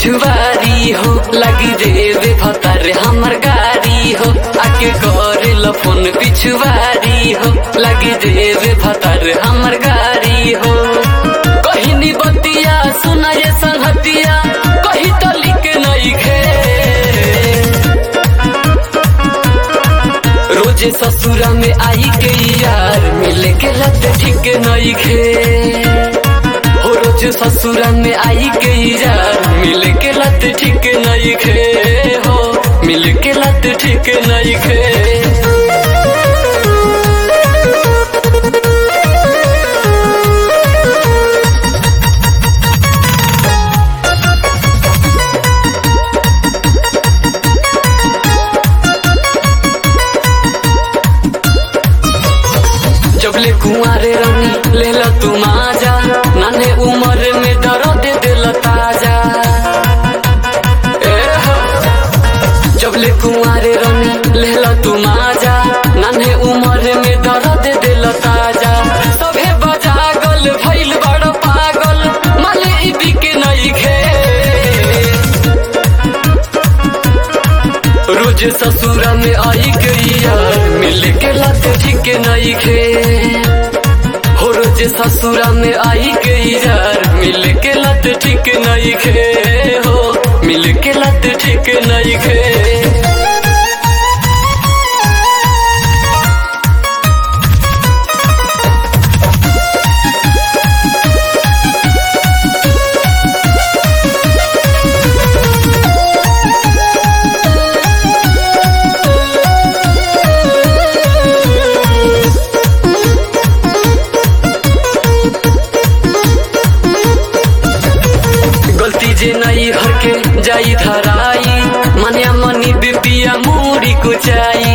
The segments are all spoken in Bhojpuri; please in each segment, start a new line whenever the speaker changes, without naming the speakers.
पिछुआरी हो लगी देवे भतर हमर गाड़ी हो आके कर फोन पिछुआरी हो लगी देवे भतर हमर गाड़ी हो कहिनी बतिया सुनाए संहतिया कही तो लिख नहीं खे रोजे ससुरा में आई के यार मिले के लत ठीक नहीं खे हो रोज ससुरा में आई के यार मिले के लत ठीक नहीं खे हो मिल के लत ठीक नहीं खे जबले कुंवारे रानी ले लो तू माजा नाने उम्र में दर्द दिल ताजा ए हो। जबले कुंवारे रानी ले लो तू माजा नाने उम्र में दर्द दिल ताजा सभे बजागल भइल बड़ पागल माले ई बिके नहीं खे रोज ससुरा में आई गई यार मिल के लत ठीक नहीं खे हो रोज ससुरा में आई गई यार मिल के लत ठीक नहीं खे हो मिल के लत ठीक नहीं खे गलती जे नहीं हरके जाई धराई मने मनी बिपिया मूड़ी कुचाई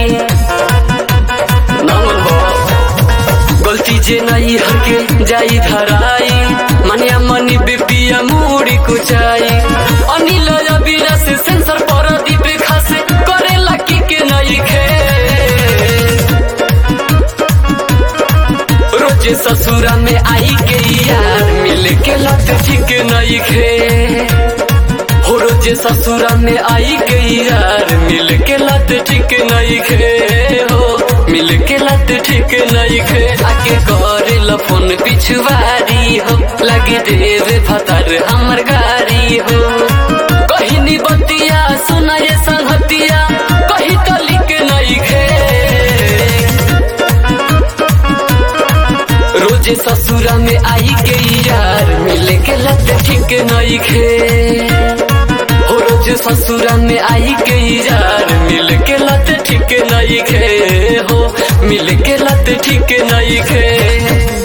नमन बा। गलती जे नहीं हरके जाई धराई मने मनी बिपिया मूड़ी कुचाई अनिल अबीरा से सेंसर पर दीप खासे करे लकी के नहीं खे रोज ससुरा में आई के यार मिल के लत ठीक नहीं खे हो रोज ससुरा में आई के यार मिल के लत ठीक नहीं खे हो मिल के लत ठीक नहीं खे आके कर फोन पिछुआरी हो लगी देवे भतर हमर गाड़ी हो कहिनी बतिया सुनाए संहतिया कही तो लिख नहीं खे रोजे ससुरा में आई के यार मिले के लत ठीक नहीं खे हो रोज ससुरा में आई के यार मिल के लत ठीक नहीं खे हो मिल के लत ठीक नहीं खे